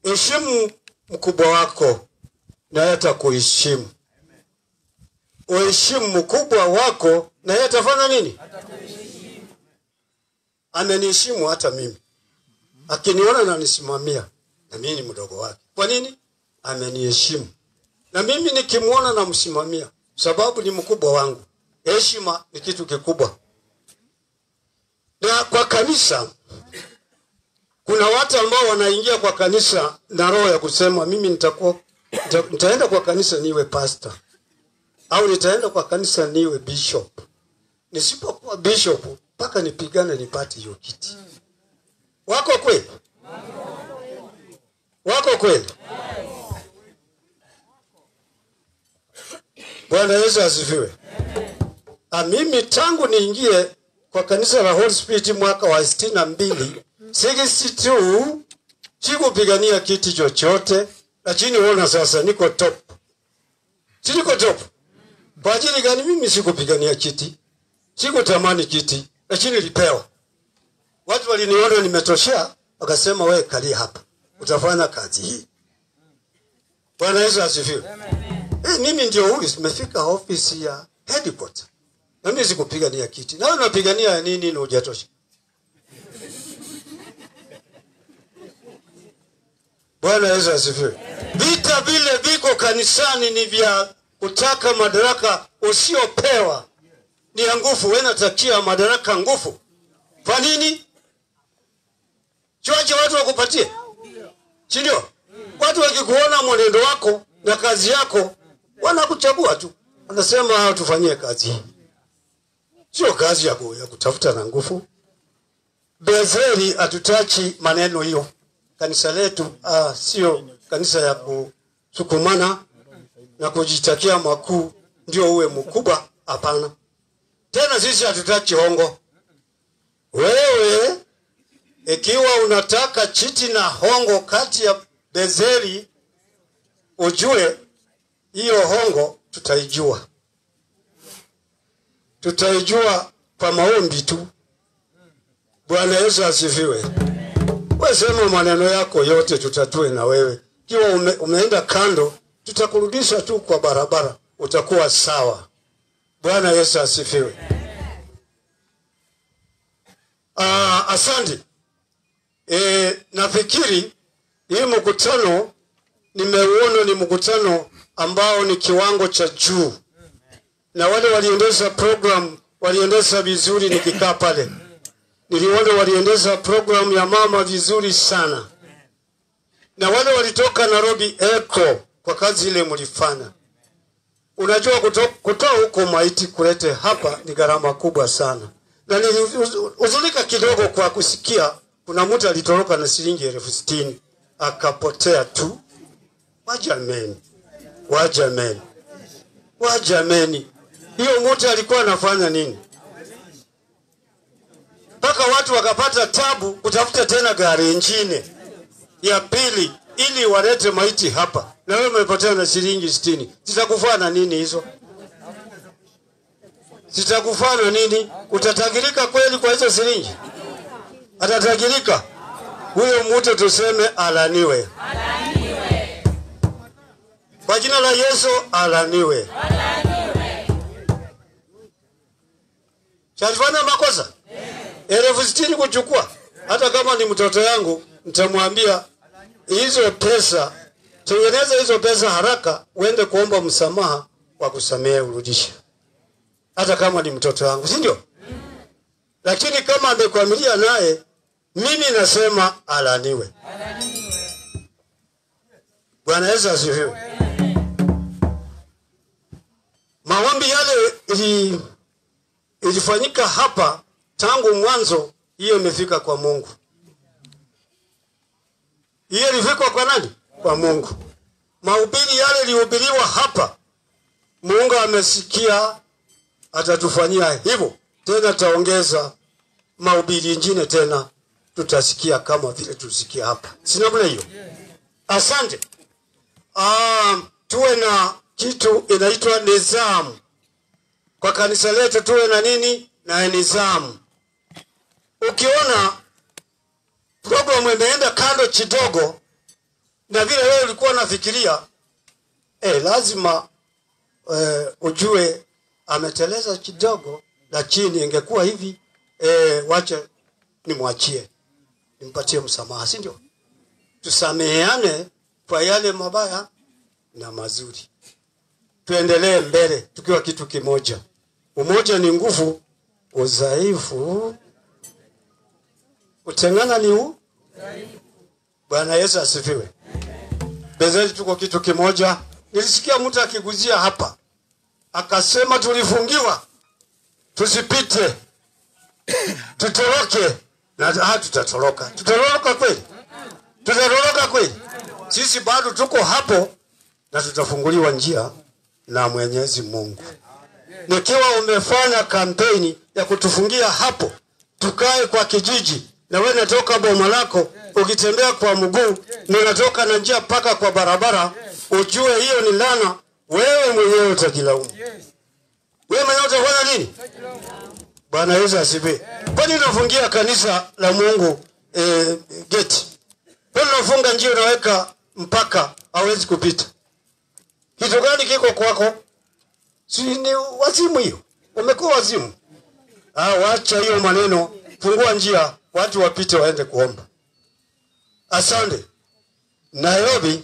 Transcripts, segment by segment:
heshimu mkubwa wako naye atakuheshimu. Uheshimu mkubwa wako naye atafanya nini? Ameniheshimu hata mimi, akiniona nanisimamia, na mimi ni mdogo wake. Kwa nini? Ameniheshimu, na mimi nikimwona namsimamia, sababu ni mkubwa wangu. Heshima ni kitu kikubwa, na kwa kanisa kuna watu ambao wanaingia kwa kanisa na roho ya kusema mimi nitakuwa nita, nitaenda kwa kanisa niwe pastor au nitaenda kwa kanisa niwe bishop. Nisipokuwa bishop mpaka nipigane nipate hiyo kiti. Wako kweli? Wako kweli? Bwana Yesu asifiwe. Ah, mimi tangu niingie kwa kanisa la Holy Spirit mwaka wa sitini na mbili 62 sikupigania kiti chochote, lakini ona sasa niko top. Si niko top. Kwa ajili gani? Mimi sikupigania kiti, sikutamani kiti, lakini nilipewa. Watu waliniona nimetoshea, wakasema wewe kalia hapa, utafanya kazi hii. Bwana Yesu asifiwe. Eh, mimi ndio huyu, nimefika ofisi ya headquarter. Na mimi sikupigania kiti. Na wewe unapigania nini na hujatosha? Bwana Yesu asifiwe. Vita vile viko kanisani ni vya kutaka madaraka usiopewa, ni ya nguvu. Wewe unatakia madaraka nguvu. Kwa nini? Choache watu wakupatie, si ndio? Watu wakikuona mwenendo wako na kazi yako wanakuchagua tu, wanasema tufanyie kazi hii, sio kazi ya, ku, ya kutafuta na nguvu. Bezeri hatutachi maneno hiyo kanisa letu ah, sio kanisa ya kusukumana na kujitakia makuu ndio uwe mkubwa. Hapana, tena sisi hatutaki hongo. Wewe ikiwa unataka chiti na hongo kati ya Bezeri, ujue hiyo hongo tutaijua, tutaijua kwa maombi tu. Bwana Yesu asifiwe. We sema maneno yako yote tutatue na wewe. Ikiwa ume, umeenda kando, tutakurudisha tu kwa barabara, utakuwa sawa. Bwana Yesu asifiwe. Ah, asante. E, nafikiri hii mkutano nimeuona ni mkutano ambao ni kiwango cha juu, na wale waliendesha program waliendesha vizuri. Nikikaa pale niliona waliendesha programu ya mama vizuri sana, na wale walitoka Nairobi Echo kwa kazi ile mlifanya. Unajua, kuto- kutoa huko maiti kulete hapa ni gharama kubwa sana, na nilihuzulika kidogo kwa kusikia kuna mtu alitoroka na shilingi elfu sitini akapotea tu. Wajameni, wajameni, wajameni, hiyo mtu alikuwa anafanya nini? mpaka watu wakapata tabu kutafuta tena gari ingine ya pili ili walete maiti hapa, na wewe umepotea na shilingi sitini. Zitakufaa na nini hizo? Zitakufaa na nini? Utatagirika kweli kwa hizo shilingi? Atatagirika huyo mtu, tuseme alaniwe, kwa jina la Yesu, alaniwe. Shalifanya makosa elfu sitini kuchukua. Hata kama ni mtoto yangu, nitamwambia hizo pesa, tengeneza hizo pesa haraka, uende kuomba msamaha wa kusamehe, urudishe. Hata kama ni mtoto wangu, si ndio? Lakini kama amekwamilia naye, mimi nasema alaniwe. Bwana Yesu asifiwe. Maombi yale ili, ilifanyika hapa tangu mwanzo, hiyo imefika kwa Mungu. Hiyo ilifika kwa nani? Kwa Mungu. Mahubiri yale ilihubiriwa hapa, Mungu amesikia, atatufanyia hivyo tena, taongeza mahubiri ingine tena, tutasikia kama vile tusikia hapa, si namna hiyo? Asante. Ah, tuwe na kitu inaitwa nizamu kwa kanisa letu, tuwe na nini? Na nizamu. Ukiona programu imeenda kando kidogo, na vile wewe ulikuwa unafikiria eh, lazima eh, ujue ameteleza kidogo, lakini ingekuwa hivi eh, wache nimwachie, nimpatie msamaha, si ndio? Tusameheane kwa yale mabaya na mazuri, tuendelee mbele tukiwa kitu kimoja. Umoja ni nguvu, udhaifu utengana ni u. Bwana Yesu asifiwe. Bezeli tuko kitu kimoja. Nilisikia mtu akiguzia hapa akasema, tulifungiwa tusipite, tutoroke na ha, tutatoroka. Tutatoroka kweli? Tutatoroka kweli? Sisi bado tuko hapo na tutafunguliwa njia na Mwenyezi Mungu. Nikiwa umefanya kampeni ya kutufungia hapo, tukae kwa kijiji, na wewe natoka boma lako ukitembea kwa mguu na unatoka na njia mpaka kwa barabara, ujue hiyo ni lana. Wewe mwenyewe utajilaumu, wewe mwenyewe utafanya nini? Bwana Yesu asifiwe. Kwani unafungia kanisa la Mungu eh, geti? Kwani unafunga njia, unaweka mpaka hawezi kupita? Kitu gani kiko kwako? Si ni wazimu hiyo? Umekuwa wazimu. Ah, wacha hiyo maneno, fungua njia, watu wapite waende kuomba. Asante. Nairobi,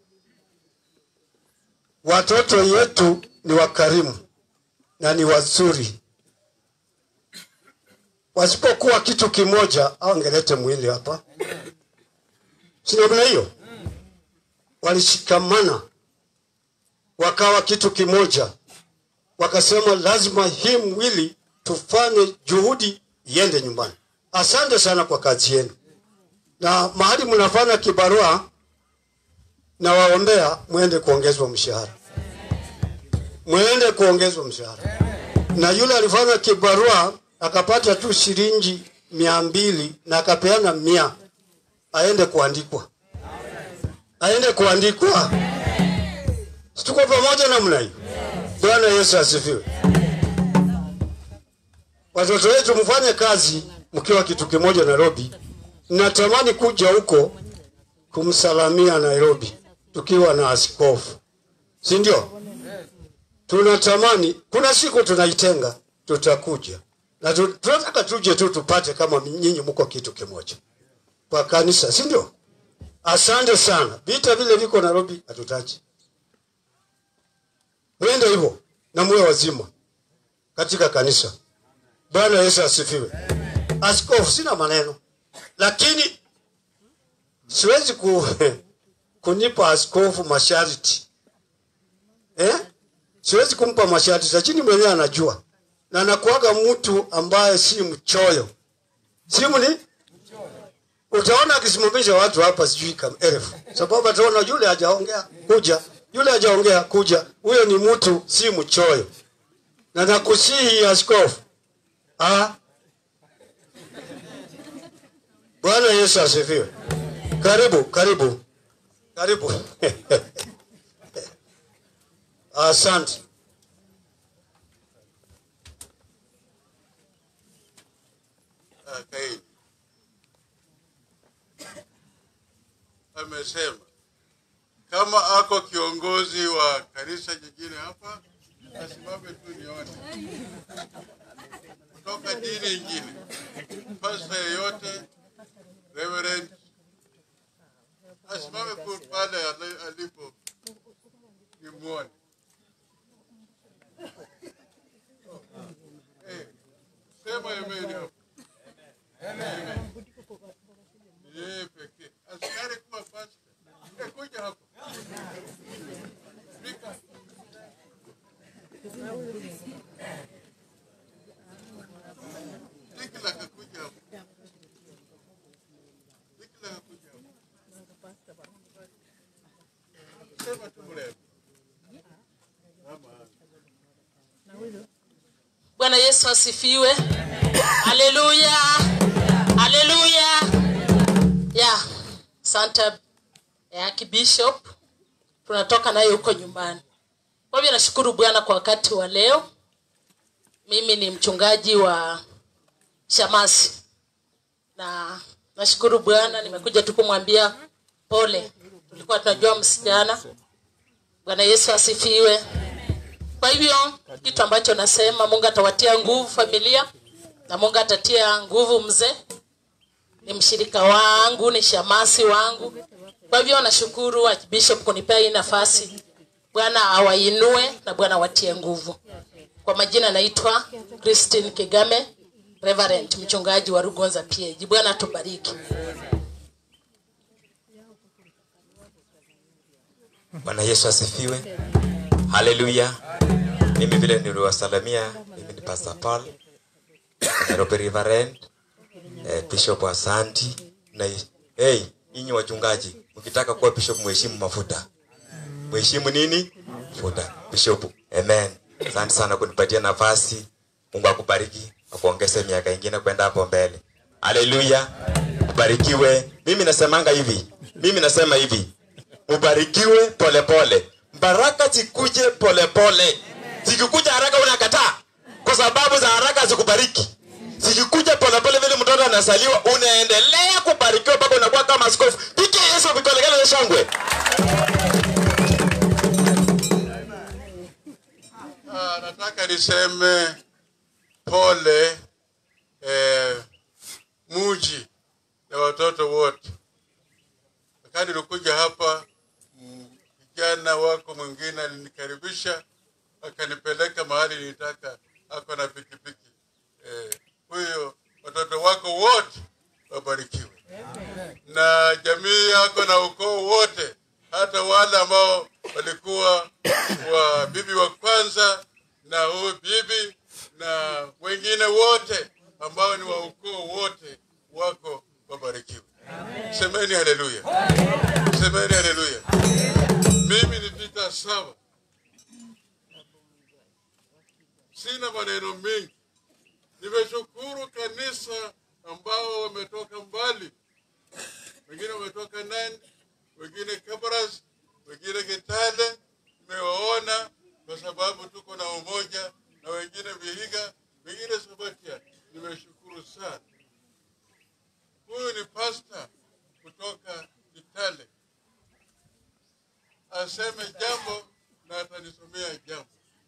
watoto yetu ni wakarimu na ni wazuri. Wasipokuwa kitu kimoja, au angelete mwili hapa, si namna hiyo? Walishikamana wakawa kitu kimoja, wakasema lazima hii mwili tufanye juhudi iende nyumbani. Asante sana kwa kazi yenu, na mahali mnafanya kibarua na waombea, mwende kuongezwa mshahara, mwende kuongezwa mshahara. Na yule alifanya kibarua akapata tu shilingi mia mbili na akapeana mia, aende kuandikwa, aende kuandikwa. Tuko pamoja namna hiyo. Bwana Yesu asifiwe. Watoto wetu mfanye kazi mkiwa kitu kimoja Nairobi. Natamani kuja huko kumsalamia Nairobi tukiwa na askofu, si ndio? Tunatamani, kuna siku tunaitenga, tutakuja na tu- tunataka tuje tu tupate kama nyinyi mko kitu kimoja kwa kanisa, si ndio? Asante sana. Vita vile viko Nairobi hatutaki, mwende hivyo na muwe wazima katika kanisa. Bwana Yesu asifiwe. Askofu, sina maneno, lakini siwezi ku, kunipa askofu masharti eh? Siwezi kumpa masharti, lakini mwenyewe anajua na anakuaga mtu ambaye si mchoyo, si mni utaona akisimamisha watu hapa sijui kama elfu, sababu ataona yule hajaongea kuja, yule hajaongea kuja. Huyo ni mtu si mchoyo, na nakusihi askofu, ah, Bwana Yesu asifiwe. Karibu, karibu, karibu. Asante. Kaini amesema kama ako kiongozi wa kanisa jingine hapa asimame tu nione, kutoka dini ingine, pasta yeyote, reverend asimame tu pale ali- alipo nimwone. Eh, sema ameni hapo. Yeye pekee. Askari kuwa pasta. Eh, kuja hapo. Fika. Dikila kakuja hapo. Dikila kakuja hapo. Sema tu mrembo. Mama. Bwana Yesu asifiwe. Haleluya. Haleluya. Ya, Santa ya Kibishop tunatoka naye huko nyumbani. Kwa hivyo nashukuru Bwana kwa wakati wa leo. Mimi ni mchungaji wa Shamasi na nashukuru Bwana, nimekuja tu kumwambia pole tulikuwa tunajua msichana bwana yesu asifiwe kwa hivyo kitu ambacho nasema mungu atawatia nguvu familia na mungu atatia nguvu mzee ni mshirika wangu ni shamasi wangu kwa hivyo nashukuru bishop kunipea hii nafasi bwana awainue na bwana awatie nguvu kwa majina naitwa christine kigame reverend mchungaji wa rugonza pag bwana atubariki bwana yesu asifiwe haleluya mimi vile niliwasalamia mimi ni pastor paul nairobi reverend eh, bishop asanti na hey, inyi wachungaji mkitaka kuwa bishop mheshimu mafuta mheshimu nini mafuta bishop amen asante sana kunipatia nafasi mungu akubariki akuongeze miaka ingine kwenda hapo mbele haleluya ubarikiwe mimi nasemanga hivi mimi nasema hivi ubarikiwe polepole baraka zikuje polepole zikikuja haraka unakataa kwa sababu za haraka zikubariki zikikuja polepole vile mtoto anasaliwa unaendelea kubarikiwa mpaka unakuwa kama askofu pike yesu vikolegele na shangwe Ah, nataka niseme pole eh, muji na watoto wote. Wakati nilikuja hapa, mm, kijana wako mwingine alinikaribisha akanipeleka mahali nilitaka, ako na pikipiki eh, huyo watoto wako wote wabarikiwe na jamii yako na ukoo wote, hata wale ambao walikuwa wa bibi wa kwanza na huyu bibi na wengine wote ambao ni wa ukoo wote wako wabarikiwe. Semeni haleluya, semeni haleluya. Mimi ni Peter Sava, sina maneno mengi. Nimeshukuru kanisa ambao wametoka mbali wengine wametoka Nandi, wengine Kabaras, wengine Kitale. Nimewaona kwa sababu tuko na umoja, na wengine Vihiga, wengine Sabatia. Nimeshukuru sana. Huyu ni pasta kutoka Kitale, aseme jambo na atanisomea jambo.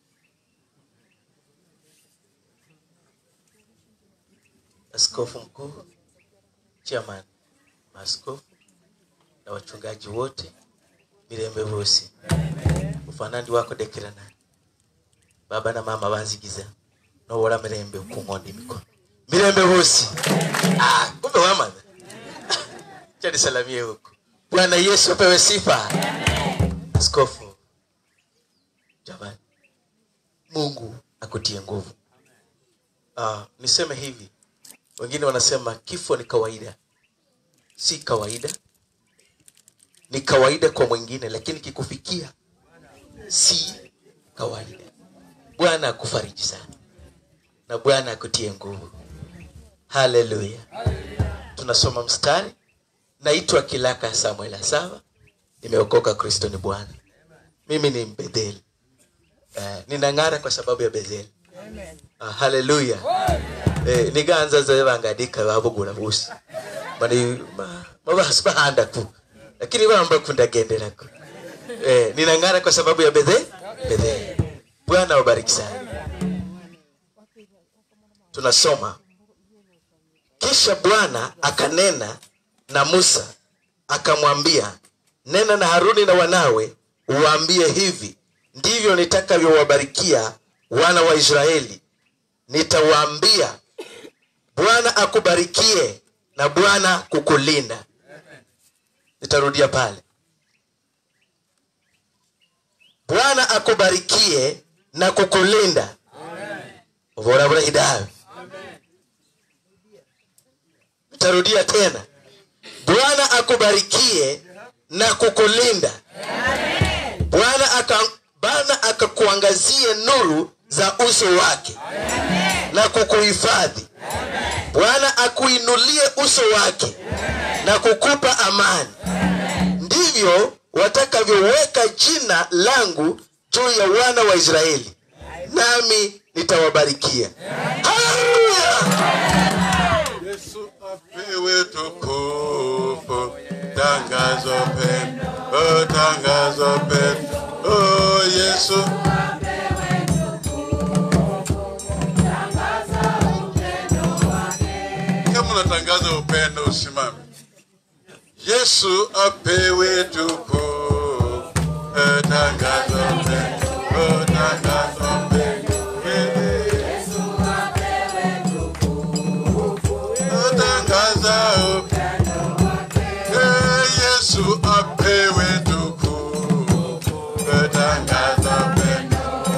askofu mkuu chairman maaskofu na wachungaji wote mirembe vosi ufanandi wako dekirana baba na mama banzigiza nowora mirembe ukung'onda emikono mirembe vosi ah, kumbe wamana chanisalamie huko bwana yesu apewe sifa askofu jamani mungu akutie nguvu ah, niseme hivi wengine wanasema kifo ni kawaida si kawaida ni kawaida kwa mwingine lakini kikufikia si kawaida bwana akufariji sana na bwana akutie nguvu haleluya tunasoma mstari naitwa kilaka samuel asava nimeokoka kristo ni bwana mimi ni mbedheli uh, ninang'ara kwa sababu ya betheli uh, haleluya eh, niganza ze bangadika babugura busi bani ma- mabasi bahandaku lakini bamba kundagenderako eh, ninang'ara kwa sababu ya bedhe bedhe bwana wabariki sana tunasoma kisha bwana akanena na musa akamwambia nena na haruni na wanawe uwaambie hivi ndivyo nitakavyowabarikia wana wa israeli nitawaambia bwana akubarikie na bwana kukulinda nitarudia pale bwana akubarikie na kukulinda ubora burahidawe nitarudia tena bwana akubarikie na kukulinda bwana aka bwana akakuangazie nuru za uso wake na kukuhifadhi bwana akuinulie uso wake na kukupa amani ndivyo watakavyoweka jina langu juu ya wana wa israeli nami nitawabarikia haleluya Yesu apewe tukufu, tangazo pendo oh, tangaza upendo oh, Yesu kama unatangaza upendo usimame. Yesu apewe tuko, eh, tangaza upendo, oh, tangaza upendo. Oh, tangaza upendo. Eh, Yesu apewe tuko, eh, tangaza upendo.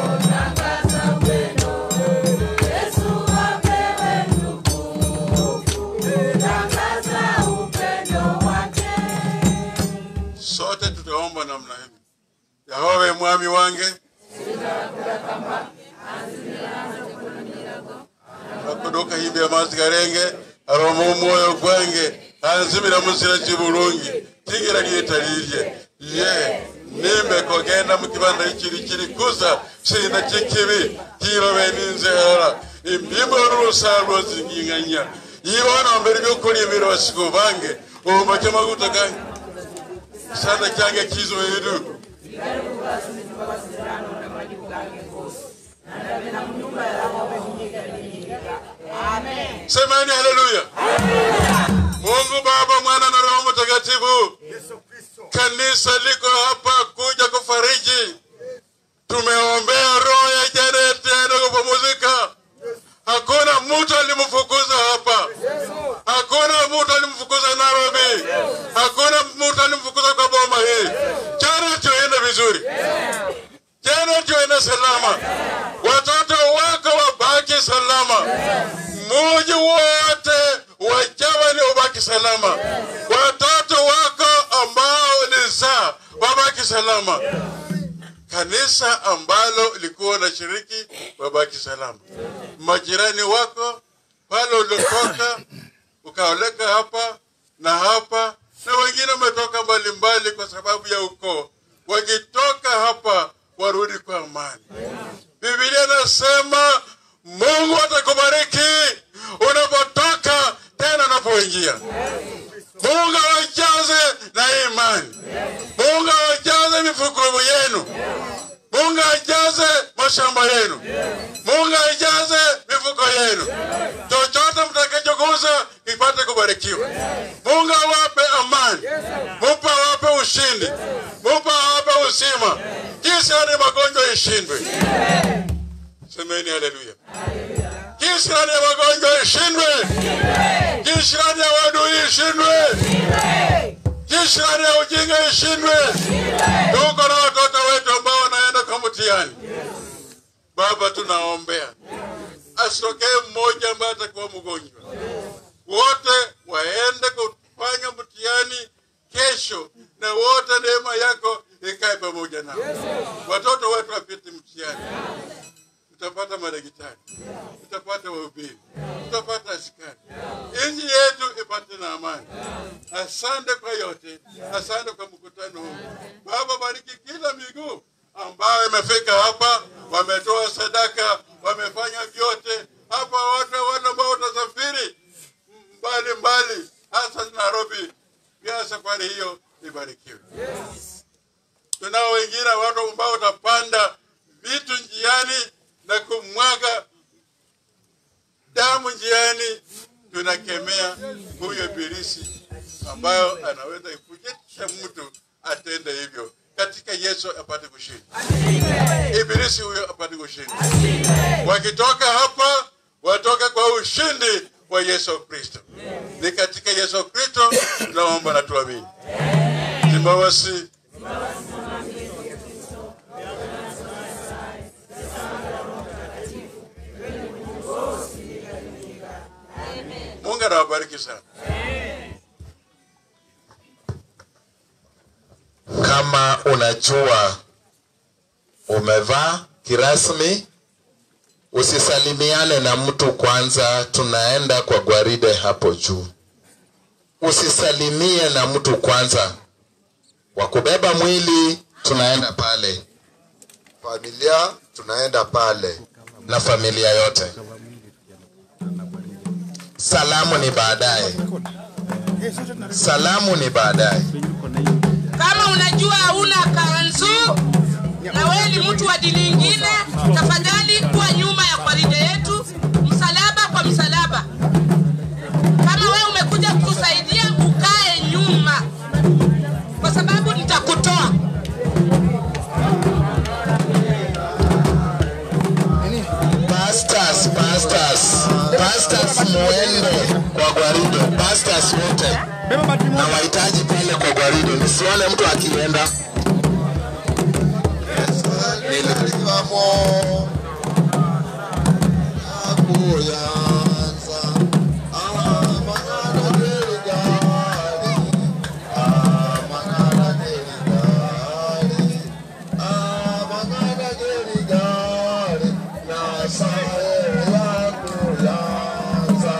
sote tutaomba namna hivi yahowe mwami wange akuduka himbi amazi garenge aroma omwoyo gwange anzimira musira kibulungi tigira lyetalirye ye nimbe kogenda mukibanda ikiri kiri kuza sina kikibi kirobe ninzehera imbimbo rusa rwozinginganya ibona mbere byokulibira basigo bange omake maguta gange sana cyange kizoeru semeni haleluya mungu baba mwana na roho mtakatifu kanisa liko hapa kuja kufariji tumeombea roho ya janeti aende kupumzika hakuna mtu alimfukuza hapa hakuna mtu alimfukuza nairobi hakuna mtu alimfukuza kwa boma hii jana tuende vizuri jana tuende salama watoto wako wabaki salama muji wote wajawani ubaki salama watoto wako ambao ni zaa wabaki salama kanisa ambalo likuwa na shiriki wabaki salama majirani wako pale uliotoka ukaoleka hapa na hapa na wengine wametoka mbalimbali kwa sababu ya ukoo wakitoka hapa warudi kwa amani bibilia inasema mungu atakubariki unapotoka tena unapoingia mungu awajaze na imani mungu awajaze mifuko yenu mungu ajaze mashamba yenu mungu ajaze mifuko yenu chochote mtakachoguza ipate kubarikiwa mungu awape amani mupa awape ushindi mupa awape uzima kisirani magonjwa ishindwe semeni haleluya kisirani ya magonjwa ishindwe kisirani ya wadui ishindwe kisirani ya ujinga ishindwe tuko na watoto wetu ambao wanaenda kwa mtihani baba tunaombea asitokee mmoja ambaye atakuwa mgonjwa wote waende kufanya mtihani kesho na wote neema yako ikae pamoja nao watoto wetu wapite mtihani tutapata madaktari tutapata wahubiri tutapata askari nchi yetu ipate na amani asante kwa yote asante kwa mkutano huu baba bariki kila miguu ambayo imefika hapa wametoa sadaka wamefanya vyote hapa watu wale ambao watasafiri mbali mbali hasa nairobi pia safari hiyo ibarikiwe tunao wengine watu ambao watapanda vitu njiani na kumwaga damu njiani tunakemea huyo ibilisi ambayo anaweza kujetisha mtu atende hivyo katika yesu apate kushinda ibilisi huyo apate kushinda wakitoka hapa watoke kwa ushindi wa yesu kristo ni katika yesu kristo tunaomba na tuamini zimbawasi mungu anawabariki sana kama unajua umevaa kirasmi usisalimiane na mtu kwanza tunaenda kwa gwaride hapo juu usisalimie na mtu kwanza wa kubeba mwili tunaenda pale familia tunaenda pale na familia yote salamu ni baadaye salamu ni baadaye kama unajua najua hauna kanzu na wewe ni mtu wa dini ingine, tafadhali kuwa nyuma ya kwaride yetu, msalaba kwa msalaba. Kama wewe umekuja kutusaidia, ukae nyuma, kwa sababu nitakutoa. Pastors, pastors, pastors muende kwa gwaride, pastors wote na wahitaji pale kwa gwaride, nisione mtu akienda. Nilivamo nakuyanza amangana gerigali amangana gerigali amangana gerigali nasaye yakuyanza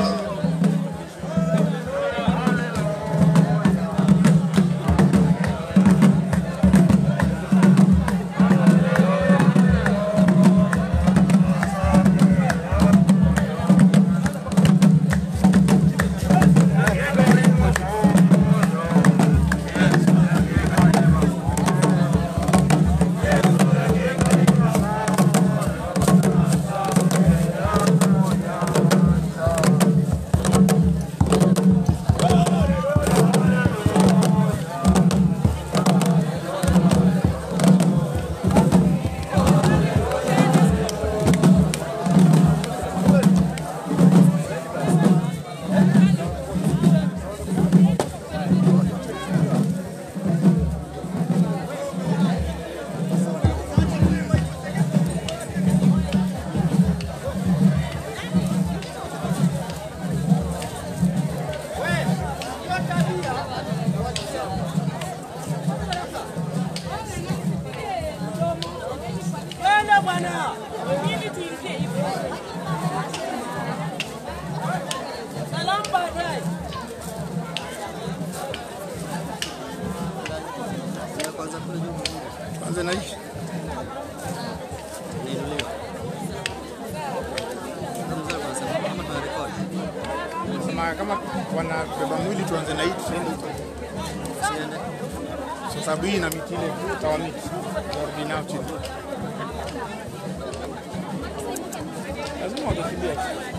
Kwanza naishi kama kama wanabeba mwili tuanze na hii tusiende huko. Kwa sababu hii ina miti ile tawa miti warudi nao chini. Lazima watakimbia.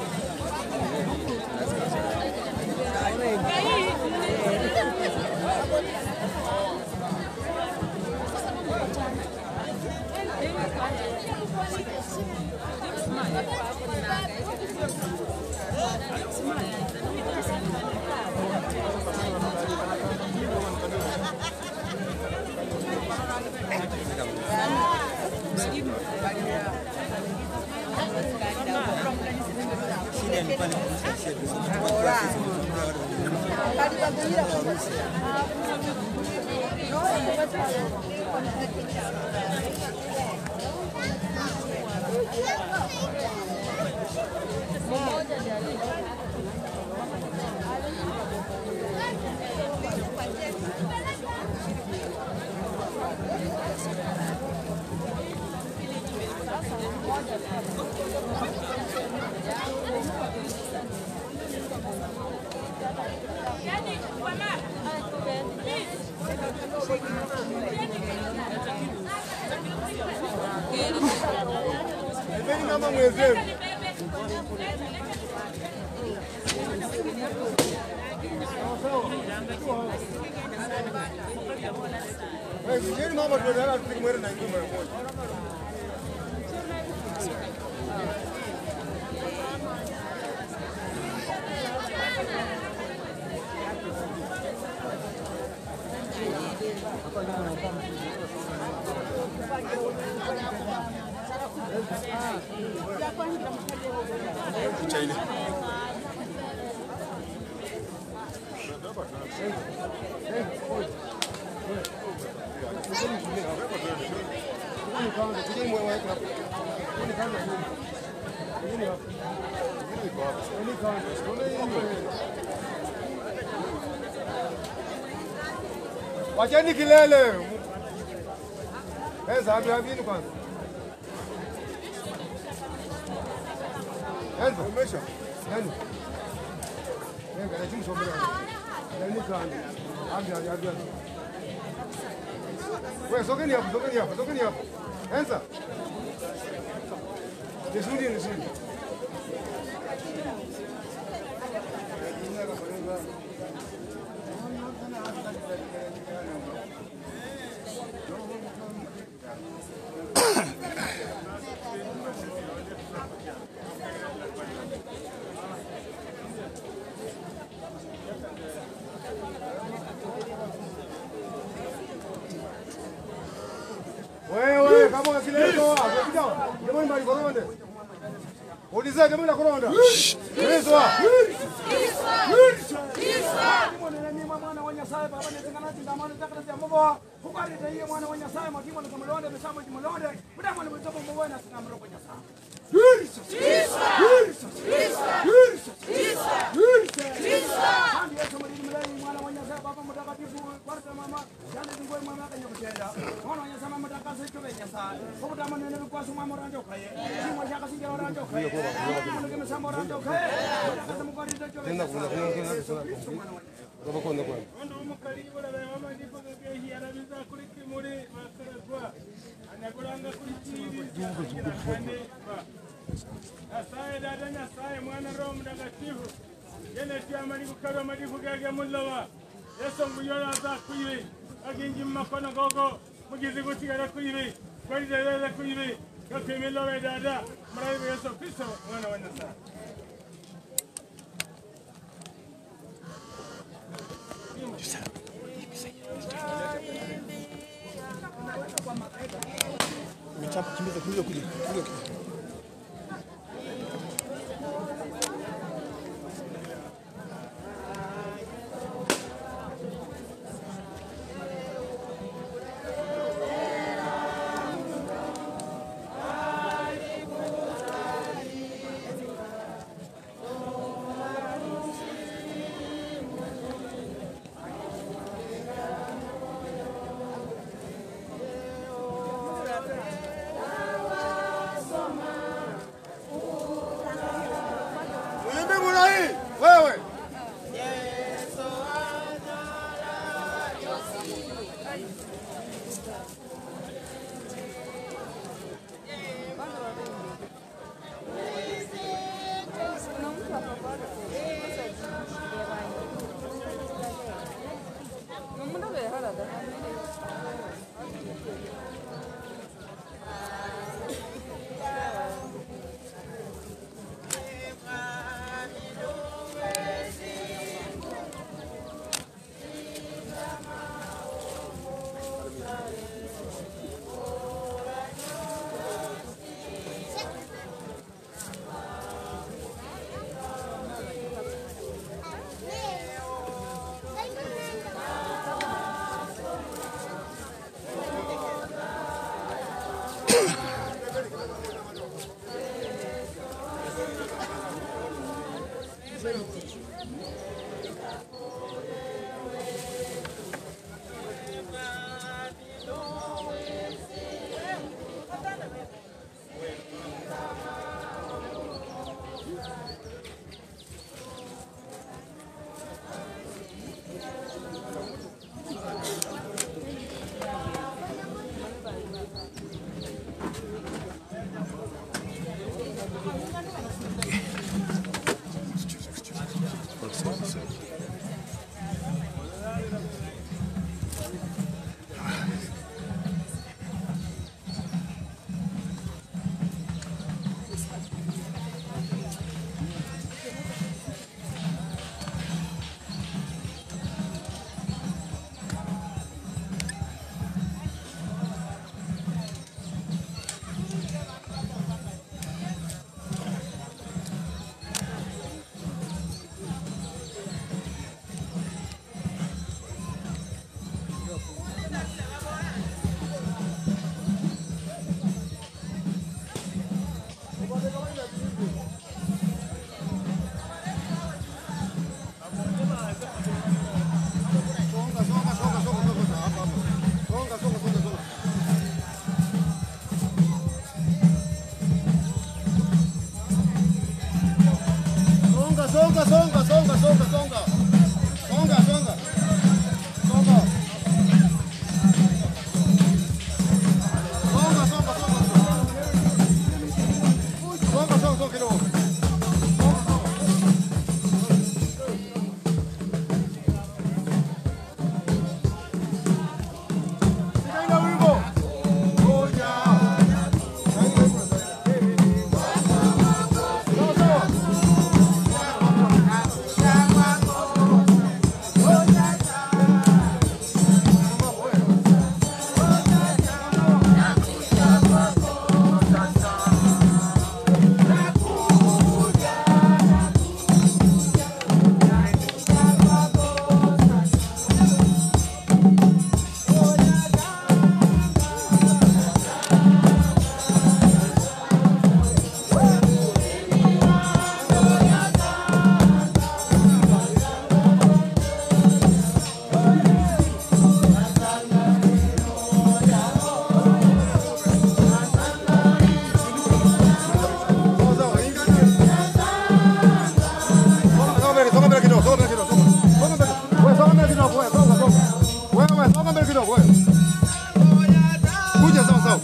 Mama mwenzewe. Wewe vijeni mama tunataka tupige mwere na ngoma moja. Picha ile. Wacheni kilele. Pesa hapi hapini kwanza. Enzo, umesha? Nani? Venga, na chini sombele. Nani kani? Abi abi abi. Wewe sogeni hapo, sogeni hapo, sogeni hapo. Anza. Nisudi, nisudi. Wewe kama unasileto, ukija, jamani mbali koronde. Uliza jamani la koronda. Yesu. mwana wa nyasaye baba nitengana tingamano takara ya mboa hukari taiye mwana wa nyasaye makimo na kamlonde mesama jimlonde mudama ni mtobo mboa na tingamro kwa nyasaye Jesus! Jesus! Jesus! Jesus! Kandi Yesu mwalimu mlei mwana wa nyasaye baba mtakatifu kwarta mama jana ngoi mama kanyakutenda mwana wa nyasaye mama takasa itobe nyasaye hukutama nene bikwasu mama ranjo kaye simo shaka sinja ranjo kaye mwana kama samba ranjo kaye takasa mkwari itobe Tena kuna kuna kuna kuna. Baba kwa kwa. nyasaye dada nyasaye mwana roho mtakatifu yene tiamani kukarwa madifu gage mulowa yeso nguyona za kuibi aginji makono gogo mugizi gusigara kuibi kwarizelele kuibi gakimilowe dada marayibu yesu kristo mwana wa nyasaye Umechapa kimbiza kimbiza kuja. Kuja kuja. Ulimbe mulai wewe. Songa, songa, songa, songa, songa, songa. Songa, songa. Songa. Kuja sawa sawa.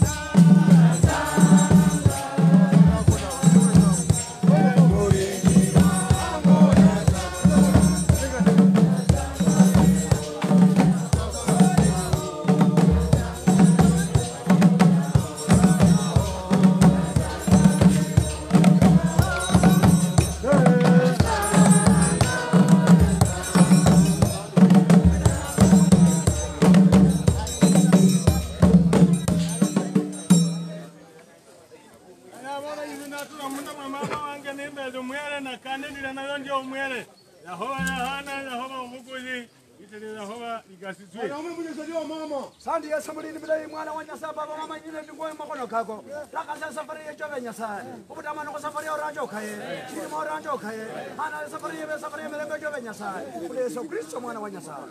Nabona hizi natura munda mwa mama wange nimbeze umwere na kandidira nayo ndio umwere yahoba yahana yahoba umuguzi itiri yahoba igasizwe sandi yesu mulini bilayi mwana wa nyasaye baba mama nyine ndingoyo makono kako lakasa safari yechove nyasaye ubutamano ko safari oranje okaye chilimo oranje okaye hana safari yebe safari yemelembe chove nyasaye kuli yesu kristo mwana wa nyasaye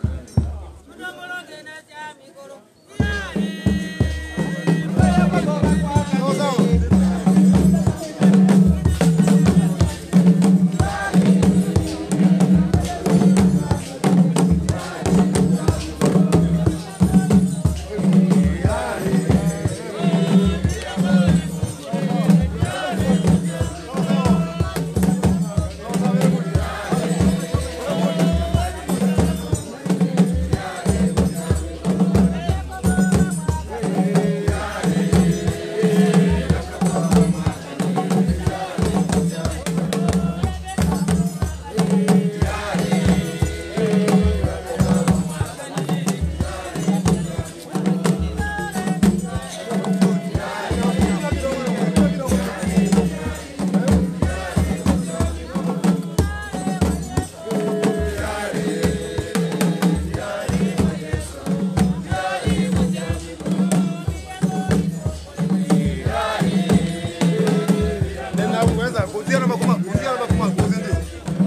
Tena kuweza kuzia na makuma, kuzia na makuma, kuzi ndio.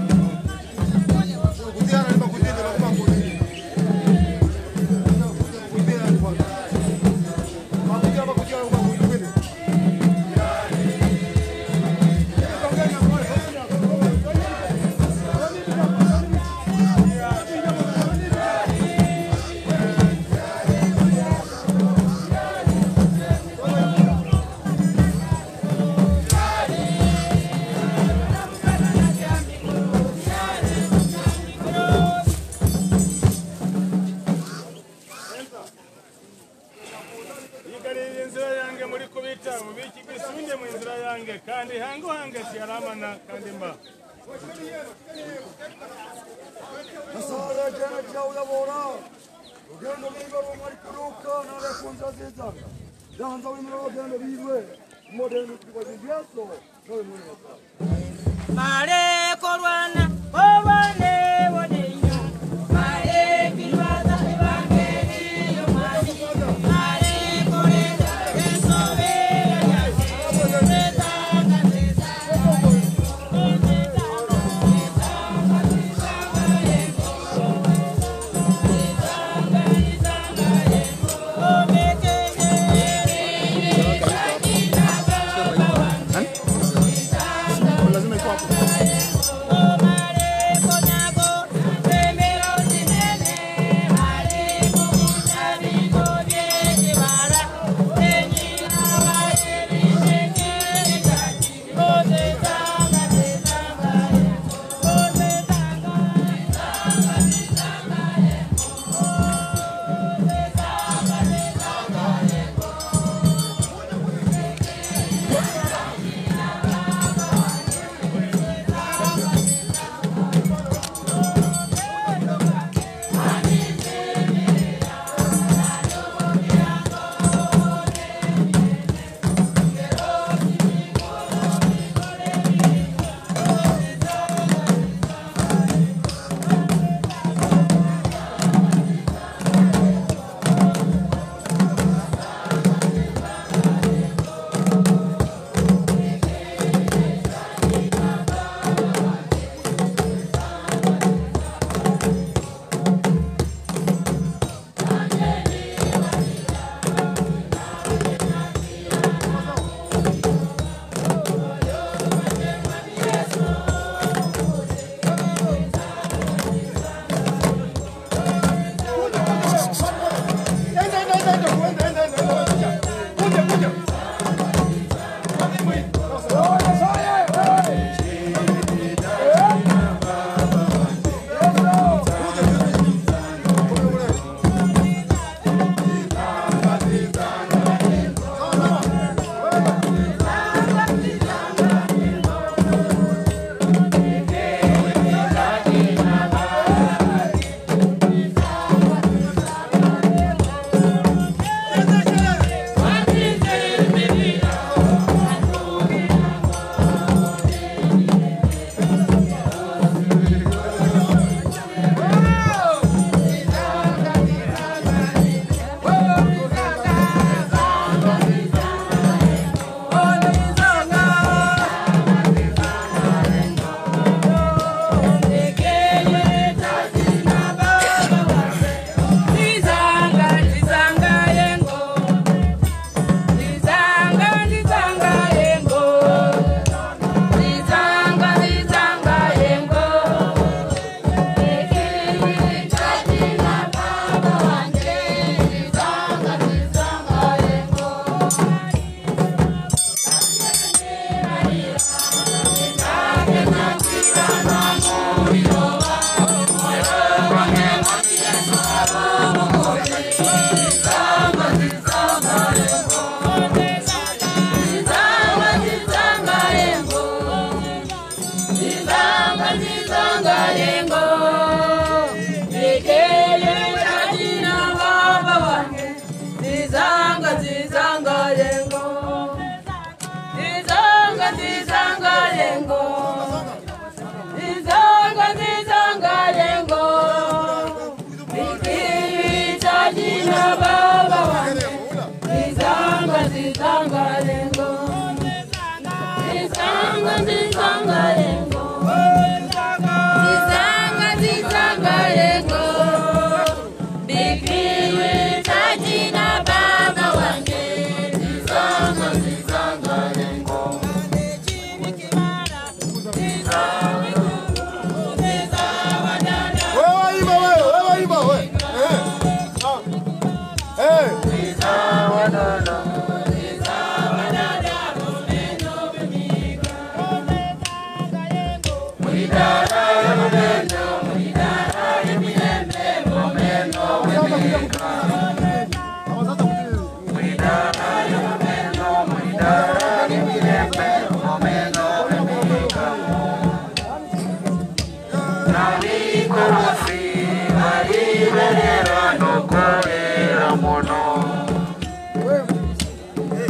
Kuzia na makuma, kuzia na makuma, kuzi. Kuzia na makuma. Makuzia na makuzia na makuma, kuzi ndio. igarira inzira yange muri kubita mubiki gisunde mu nzira yange kandi hango hange siyaramana kandi mba nasara jana chauyabora ugendo libe rumari kuruka nale kunza zizanga yanza wimro ugendo libe modern kwa yeso nawe mwenye Mare korwana obane wonenyo Mare kilwaza ebangeli yomwami Mare koreza esobe Retanga Lazima iko hapo.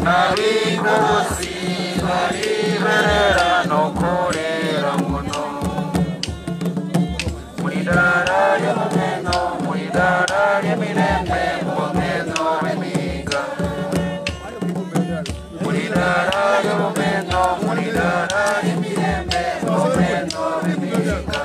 nabikosi bariberera nokorera muno mwidara ry'amameno mwidara ry'emirembe mubameno b'emiga mwidara ry'amameno mwidara ry'emirembe mubameno b'emiga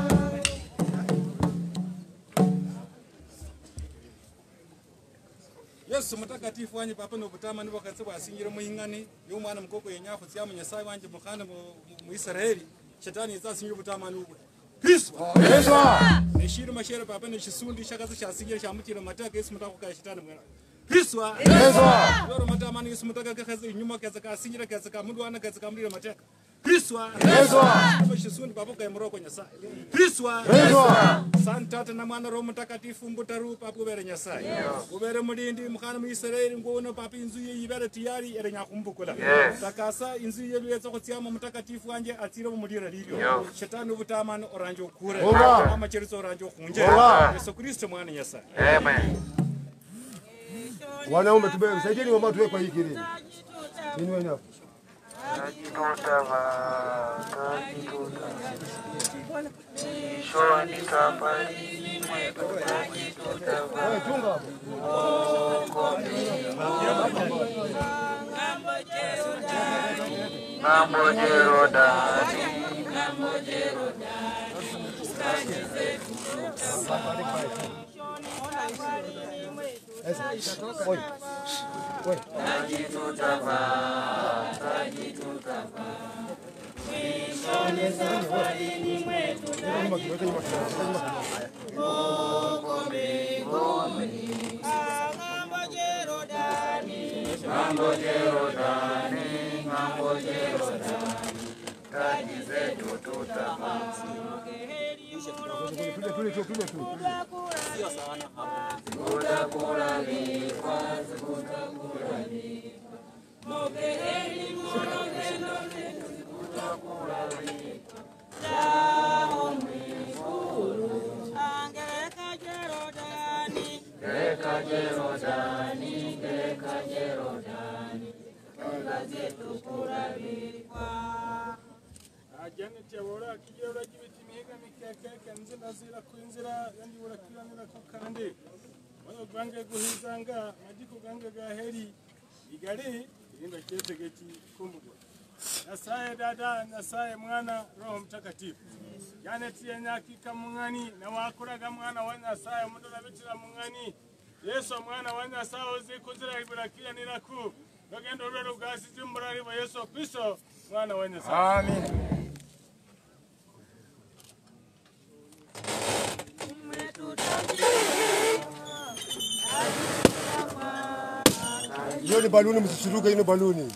yesu mutakatifu wanje papa nobutama nibo katse bwasingire muhing'ani y'umwana mukoko yenyafu tsya munyasaye wanje mukhana mu mu israeli shetani izasingire butamani ubwe kristo neshiri mashere papa neshisundi shakazi shasingire shamutira mataka yesu mutakukaya shetani mwana kristo loro matamani yesu mutaka kaze inyuma kaze kasingire kaze kamudwana kaze kamulira mataka kristo Papa shisundi papa kaya muroko nyasaye kristo santata na mwana roho mutakatifu mbutaru papa ubere nyasaye ubere mulindi mukhana mu israeli nguono papa inzu ye ibere tiyari ere nyakumbukula Yes. takasa inzu ye lweza khutsiama mutakatifu wanje atsire bumulira lilyo Yo. shetani ubutamani oranje okure Oba. amacheriso oranje okhunje Oba. yesu kristo mwana nyasaye Amen. Wanaume tube saidieni mama tuwe kwa hii kilini. Nini wewe hapo? Tajitutava, tajituta. Shoni safari mwetu tajitutava. Wewe chunga hapo. Mambo jerodani. Oi. Oi. Tajitutava, tajitutava. Nyuma kidogo, nyuma kidogo, nyuma kidogo. Mambo jerodani, mambo jerodani. Taji zetu tutapata. Tule tule tule tule tule. Kutakulalika, kutakulalika. Gereka Jerodani, gereka Jerodani. ajaneti abora akijya uragibita imihiga mikekeke nzira zira kwinzira yandi urakiranira ko kandi moyo gwange guhizanga majiko gange gaheri igari irinda kyetegeki kumugwa nasaye dada nasaye mwana roho mtakatifu yanetiye nyakika mung'ani nawakuraga mwana wa nyasaye mudorabitira mung'ani yesu mwana wa nyasaye uzikuzira iburakiraniraku rugendo rwero bwasize murari wa yesu kristo mwana wa nyasaye Amen. Hiyo ni baluni, msishuruke hiyo ni baluni.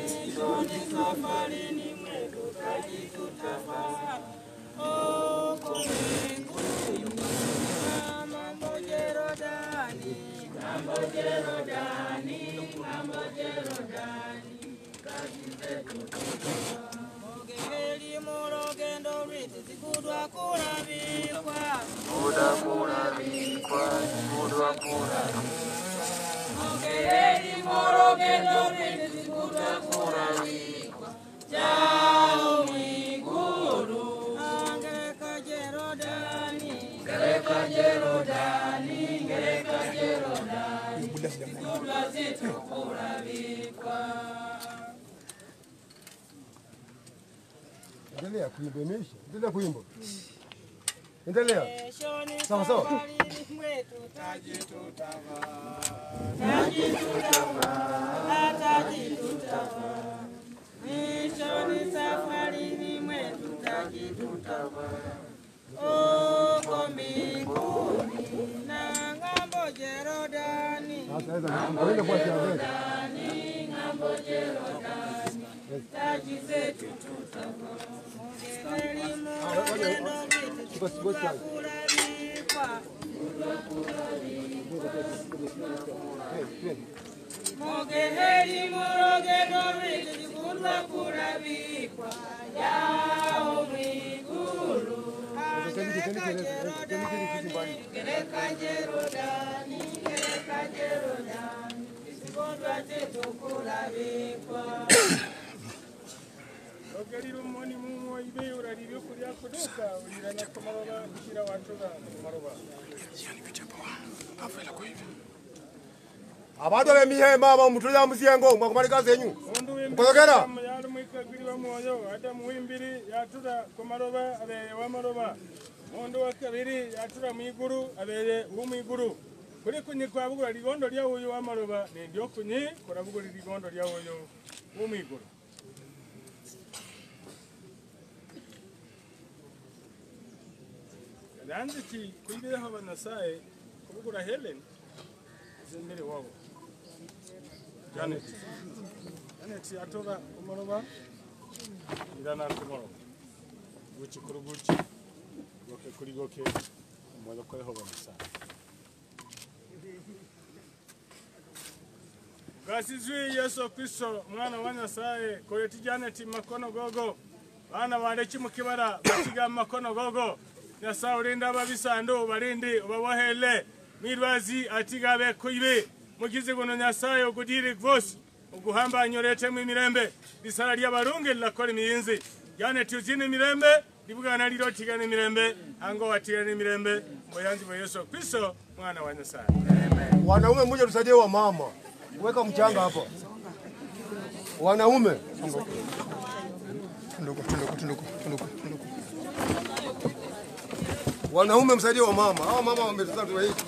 Kutakulalika, kutakulalika. Endelea kuimba, imeisha. Endelea kuimba. Endelea. Sawa sawa. Mwishoni safarini mwetu tajitutava uko mbinguni na ng'ambo Jerodani. Sasa hizo ngoja kwa kiasi. ng'ambo Jerodani, taji zetu tutavaa. Elimu upendo vitu tutakulalikwa. Mogeheri morogendo vitu vikundwa kulavikwa yao mwigulu angereka Jerodani, gereka Jerodani, gereka Jerodani, visikondwa chetu kulavikwa ogerira omoni mumwo ibe urarira okuria kuduka ulirana kumaroba kira watuga kumaroba abantu ab'emihemba abo mutulira musengo mwakumalika zenyu mukozogera yali mwikagiri wa mwoyo ate muwimbiri yatura kumaroba abere wamaroba mundu wa kabiri yatura mwiguru abere wumwiguru kuri kunyi kwabugula ligondo lya uyu wamaroba nendio kunyi kurabugula ligondo lya uyu wumwiguru ranziki kuibireho banasaye kubugura helen zembere wabo janet janet yatora kumoroba irana kumoroba guki kuri guki goke kuri goke umoja koreho banasaye gasizwi yesu kristo mwana wa nyasaye koyeti janeti makono gogo bana bareki mukibara bakiga makono gogo nyasaye ulinda ababisandu balindi ubabohele mwirwazi atigabe kuibe mugizi guno nyasaye ogudiri vosi uguhambanya uretemu imirembe lisala lyabarungi lilakora imiyinzi janeti uzine imirembe libugana lilo tigana imirembe ango watigana imirembe mboyanzi bwa yesu kristo mwana wa nyasaye wanaume mmoja tusaidie wa mama weka mchanga hapa wanaume Tunduku, tunduku, tunduku, tunduku, tunduku. wanaume msaidie wa mama hawa mama wametuzaa tu hii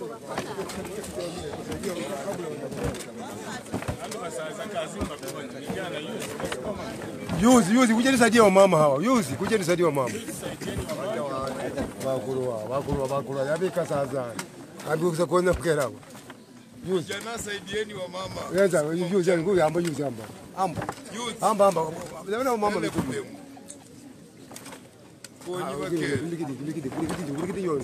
Yuzi, yuzi, kuja nisaidie wa mama hawa. Yuzi, kuja nisaidie wa mama. Bakuruwa, bakuruwa, bakuruwa. Yabika sasa. Abikuza kuona kukera. Yuzi. Jana saidieni wa mama. Yenza, yuzi, nguyu amba yuzi amba. Amba. Amba amba. Yabona mama Ele mkubwa. Konyi Ah, wake. Kulikidi, kulikidi, kulikidi, kulikidi yone.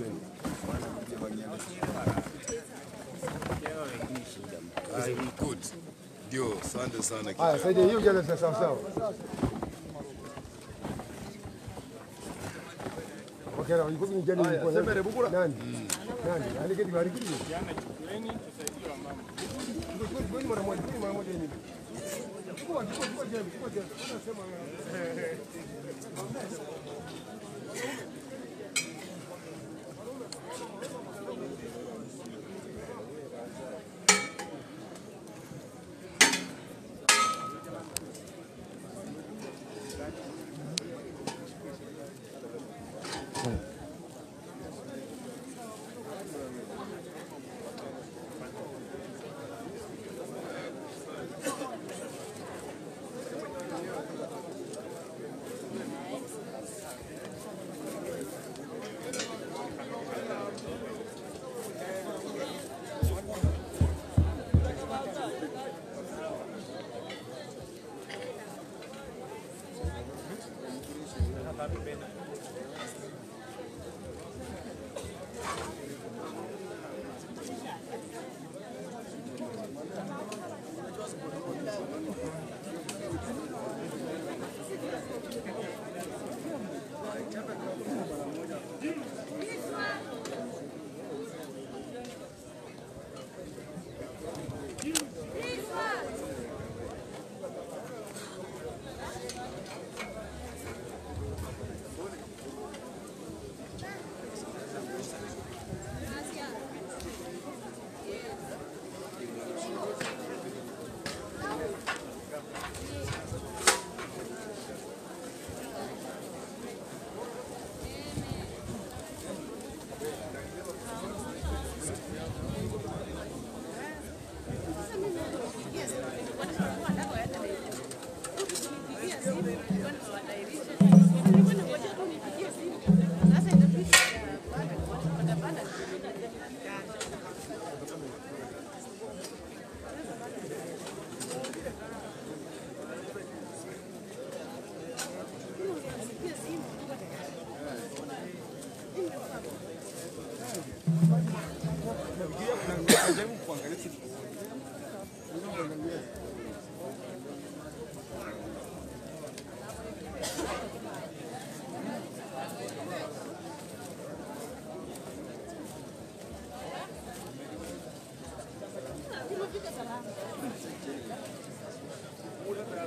Ah, good. Ndio, asante sana. Haya, saidia hiyo jana sawa sawa. Wakera, yuko ni jana Haya, yuko. semere bukura. Nani? Nani? Alikidi, alikidi. Kwani mara moja, kwani mara moja hivi. Chukua, chukua, chukua jembe, chukua jembe. Unasema wewe.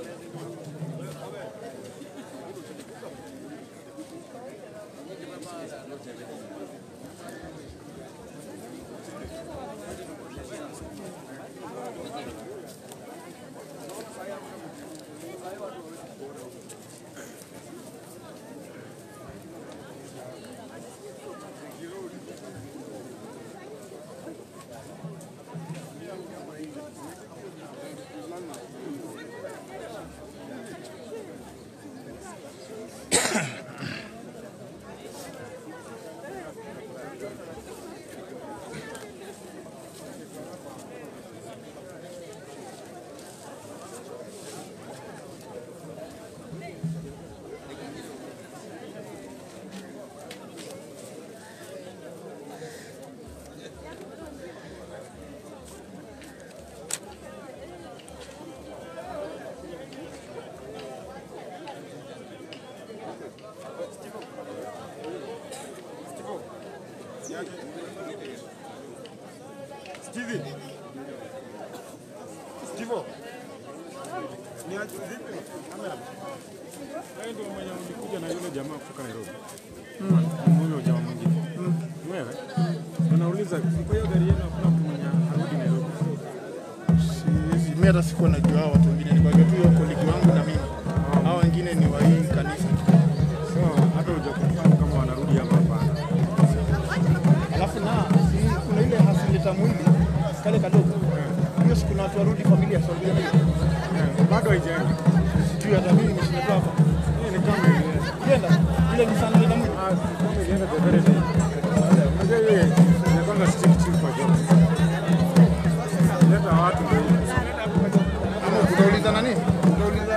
Stevie. Steve. Ni aje vipi? Kamera. Wewe ndio mwenye ulikuja na yule jamaa kutoka Nairobi. Mm. Huyo jamaa mwingine. Mm. Wewe. Unauliza kwa hiyo gari yenu hakuna mtu mwenye arudi Nairobi. Siwezi, mimi hata sikuwa najua hao watu wengine, nilikuwa tu hiyo kolegi wangu na mimi. Hao wengine ni wa hii kanisa. So hata hujakonfirm kama wanarudi ama hapana. Alafu na si kuna ile hasileta mwili kale kadogo. Hiyo siku na watu warudi familia sio ndio? Bado haijaenda. Sijui hata mimi nimeshindwa hapa. Hii ni kama ile. Ienda ile ni sana ile mwili. Ah, si kama ilienda the very day. Unajua ile inakwanga stick chief kwa job. Leta watu ndio hiyo. Ama utauliza nani? Utauliza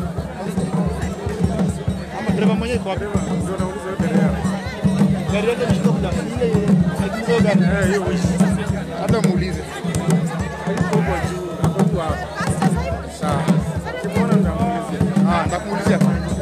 ama dereva mwenyewe kwa Ndio nauliza yote leo. gari yake imeshika kuja ile haikizo gari. Eh, hiyo wish. Hata muulize. Huko juu, hapo tu hapo. Sawa. Kimwona nitamuulizia. Ah, nitakuulizia.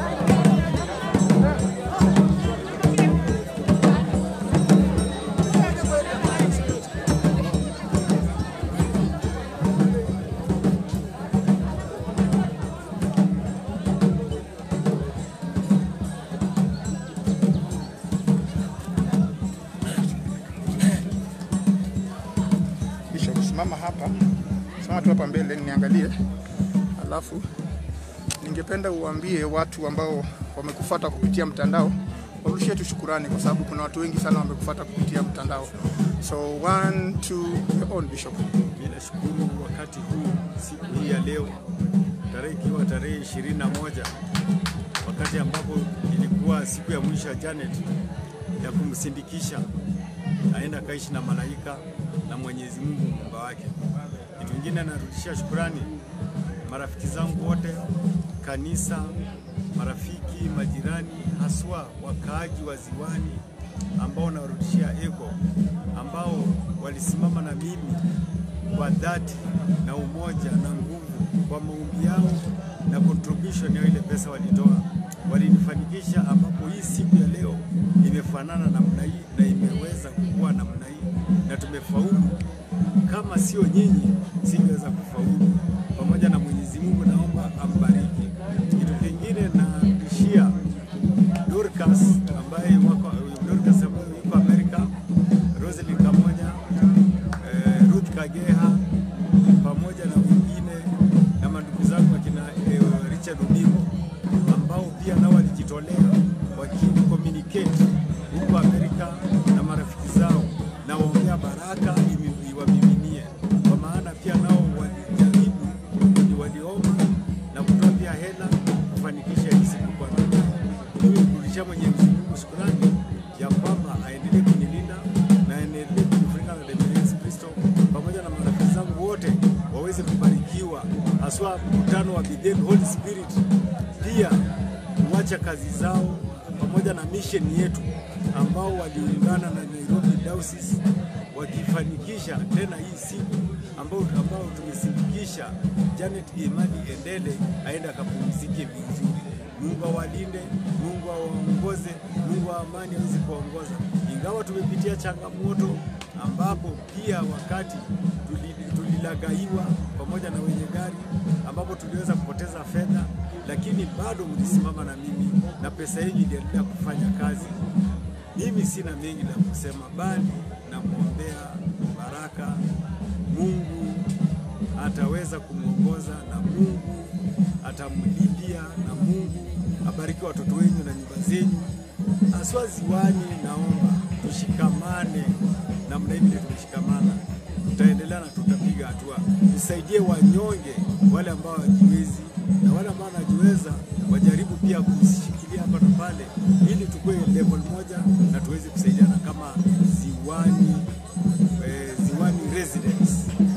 Bishop, simama hapa, simama tu hapa mbele niangalie, alafu ningependa uambie watu ambao wamekufuata kupitia mtandao warudishie tu shukurani, kwa sababu kuna watu wengi sana wamekufuata kupitia mtandao. So one, two, your own bishop. Ninashukuru wakati huu, siku hii ya leo, tarehe ikiwa tarehe ishirini na moja wakati ambapo ilikuwa siku ya mwisho ya Janet ya kumsindikisha aenda kaishi na malaika na Mwenyezi Mungu muumba wake. Kitu kingine narudishia shukurani marafiki zangu wote, kanisa, marafiki, majirani, haswa wakaaji wa Ziwani ambao nawarudishia eko, ambao walisimama na mimi kwa dhati na umoja na nguvu kwa maombi yao na contribution ya ile pesa walitoa, walinifanikisha ambapo hii siku ya leo imefanana namna hii na imeweza kuwa namna hii na tumefaulu. Kama sio nyinyi, singeweza kufaulu. Pamoja na Mwenyezi Mungu, naomba ambariki. Kitu kingine narudishia Dorcas ambaye wako Dorcas ambaye yuko Amerika, Roselyn Kamonya, eh, Ruth Kageha pamoja na wengine na mandugu zangu akina eh, Richard Odingo ambao pia nao walijitolea wakini communicate huko Amerika na marafiki zao na waombea baraka imi- iwamiminie, kwa maana pia nao walijaribu, ni waliomba na kutoa pia hela kufanikisha hii siku kwa namna. Mimi kurudishia Mwenyezi Mungu shukrani ya kwamba aendelee kunilinda na aendelee kunifunika na damu ya Yesu Kristo pamoja na marafiki zangu wote waweze kubarikiwa, haswa mkutano wa Bethel Holy Spirit pia kuacha kazi zao pamoja na mission yetu ambao waliungana na Nairobi Diocese wakifanikisha tena hii siku ambao, ambao tumesindikisha Janet Imani Endele aende akapumzike vizuri. Mungu awalinde, Mungu awaongoze, Mungu wa amani aweze kuwaongoza. Ingawa tumepitia changamoto ambapo pia wakati tuli- tulilagaiwa pamoja na wenye gari, ambapo tuliweza kupoteza fedha, lakini bado mlisimama na mimi na pesa yenu iliendelea kufanya kazi. Mimi sina mengi la kusema, bali namwombea baraka. Mungu ataweza kumwongoza na Mungu atamlilia na Mungu abariki watoto wenu na nyumba zenyu. Aswa ziwani, naomba tushikamane namna hivi ndio tumeshikamana, tutaendelea na tutapiga hatua. Tusaidie wanyonge, wale ambao hawajiwezi na wale ambao wanajiweza wajaribu pia kushikilia hapa na pale, ili tukue level moja na tuweze kusaidiana kama ziwani eh, ziwani residents.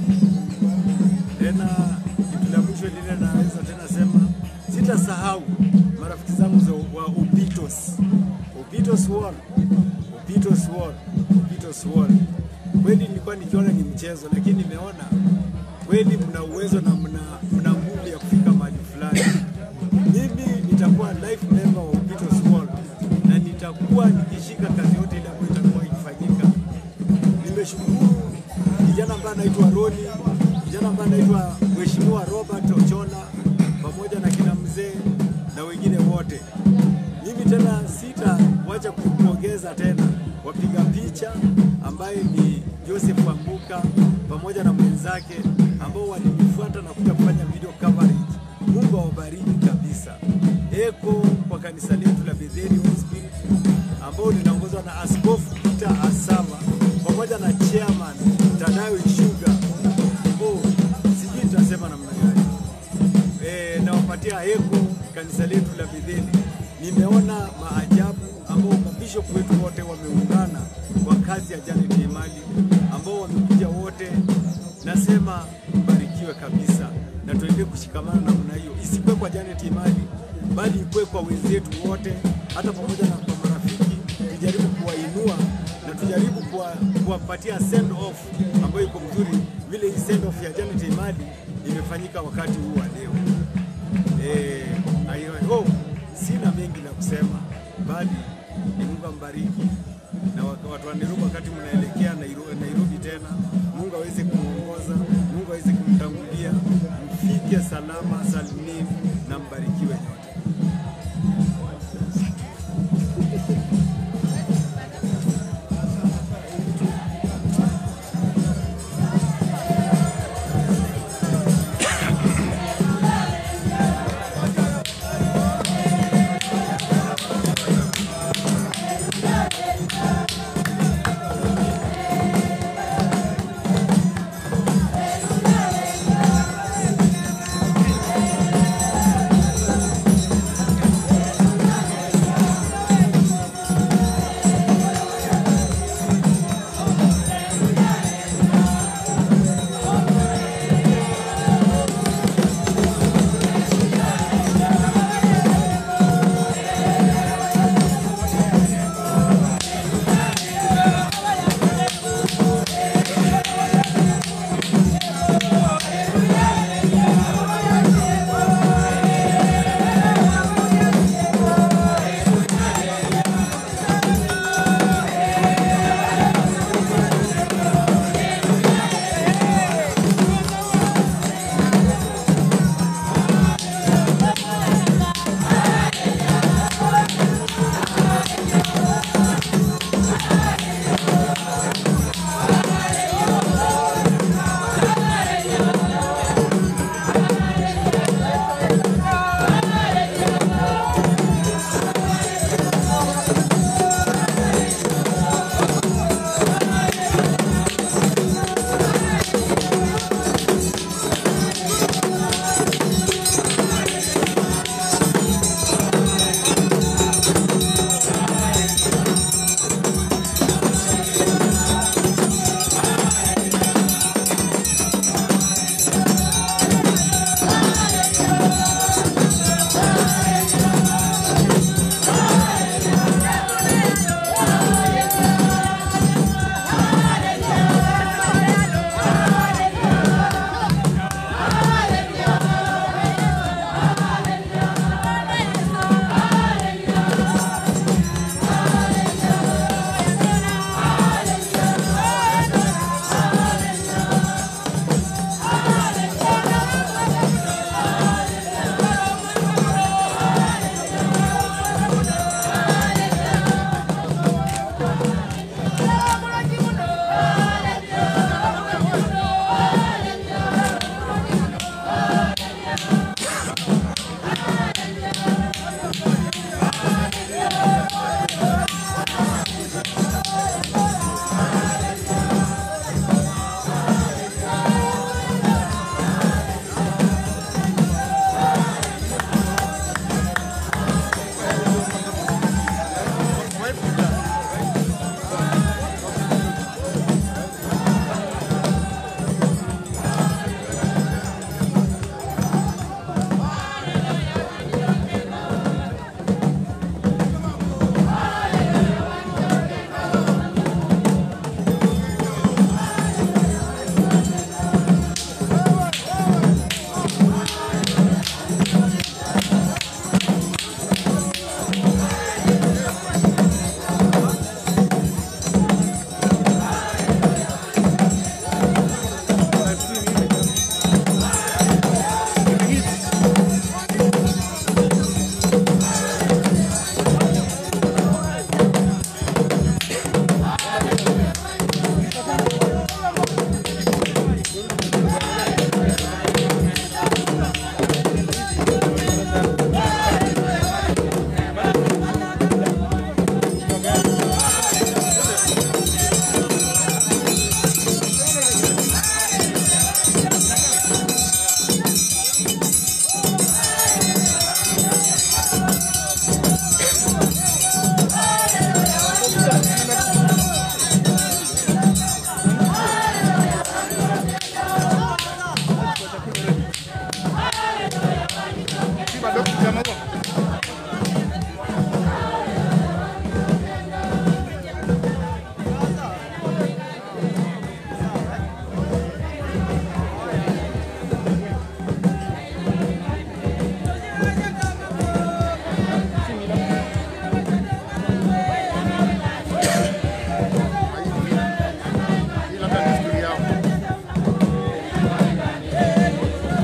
Tena kitu la mwisho lile naweza tena sema, sitasahau marafiki zangu za wa Upitos, Upitos Wall, Upitos Wall, Upitos Wall. Kweli nilikuwa nikiona ni mchezo, lakini nimeona kweli mna uwezo na mna, mna nguvu ya kufika mahali fulani. Mimi nitakuwa life member wa Upitos Wall na nitakuwa nikishika kazi yote ile ambayo itakuwa ikifanyika. Nimeshukuru kijana ambaye anaitwa Roni, kijana ambaye anaitwa Mheshimiwa Robert Ochola pamoja na kina mzee na wengine wote. Mimi tena sitawacha kupongeza tena wapiga picha ambaye ni Joseph Wambuka pamoja na mwenzake ambao walinifuata na kuja kufanya video coverage. Mungu awabariki kabisa. Eko kwa kanisa letu la Bethel Spirit ambao linaongozwa na Askofu Peter Asava pamoja na chairman Tadayo Ishuga. Oh, sijui nitasema namna gani. E, nawapatia eko kanisa letu la Bethel. Nimeona maajabu ambao mabishop wetu wote wameungana kwa kazi ya Janet Emali ambao wamekuja wote. Nasema mbarikiwe kabisa na tuendelee kushikamana namna hiyo, isikuwe kwa Janet Emali bali ikuwe kwa wenzetu wote, hata pamoja na kwa marafiki, tujaribu kuwainua na tujaribu kuwa- kuwapatia send off ambayo iko mzuri, vile hii send off ya Janet Emali imefanyika wakati huu wa leo. Eh, I hope sina mengi la kusema, bali ni Mungu ambariki na wak- watu wa Nairobi, wakati mnaelekea Nairobi, Nairobi tena, Mungu aweze kumwongoza, Mungu aweze kumtangulia, mfike salama salimini na mbarikiwe nyote. Si bado kijana huo. Hii labda ni desturi yao.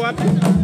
wapi?